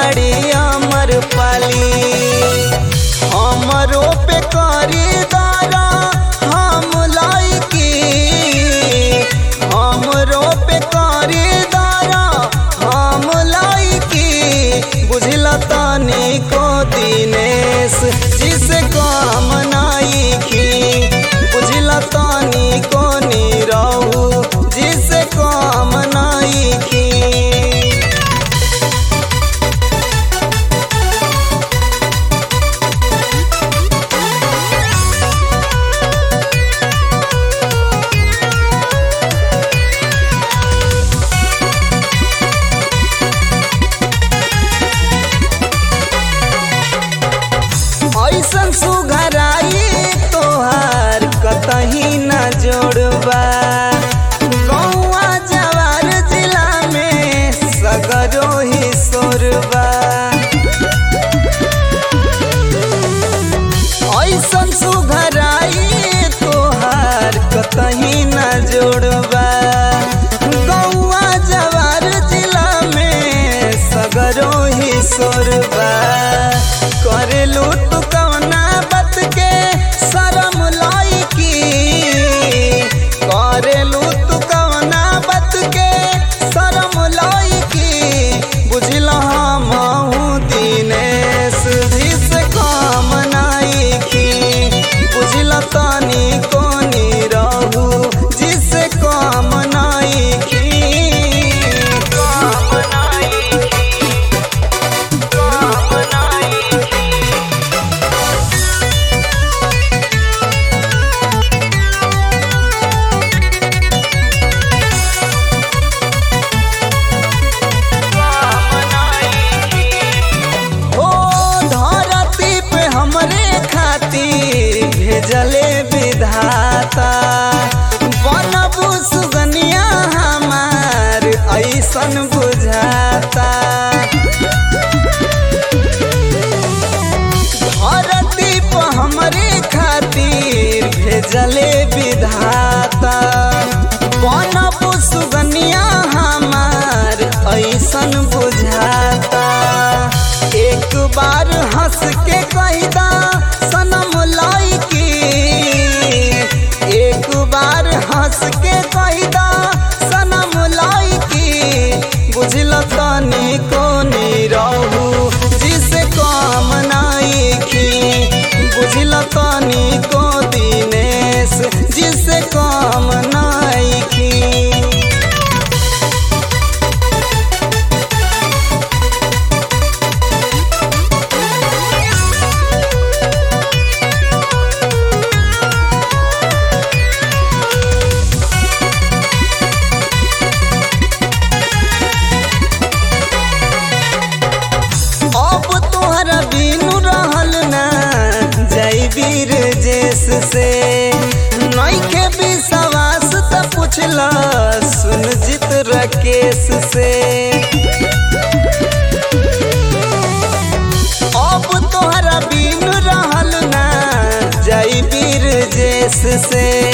बाड़ी अमर पाली हमरो पे करी दारा हम लाइकी हमरो पे करी दारा हम लाइकी बुझला तानी को दिनेश जिसे काम नाइकी बुझला तानी को नीरहू जिसे काम नाइकी ऐसन सुघराई तोहार कतही न जोड़बा गौआ जवार जिला में सगरो ही सोरबा ऐसन सुघराई तोहार कतही न जोड़बा गौआ जवार जिला में सगरो ही सोरबा करेलू तू कवना बात के शरम लाइकी करेलू तू कवना बात के शरम लाइकी बुझला हमहू दिनेश भी से काम नाइकी बुझला तानी कोनी रहू जिसे काम नाइकी काम नाइकी काम नाइकी हो धरती पे हमरे खातिर भेजले विधाता बनबू सुगनिया हमार ऐसन बुझाता धरती पे हमरे खातिर भेजले विधाता बनबू सुगनिया हमार ऐसन बुझाता एक बार हंस के कहदा सनम लाइकी एक बार हंस के कहदा सनम लाइकी बुझल तनी को रहू जिसे काम नाइकी बुझल तनी को दिनेश जिसे काम नाइकी अब तोहरा बिनु रहल ना जय वीर जेस से नइखे विश्वास त पुछला सुन जित राकेश से अब तोहरा बिनु रहल ना जय वीर जेस से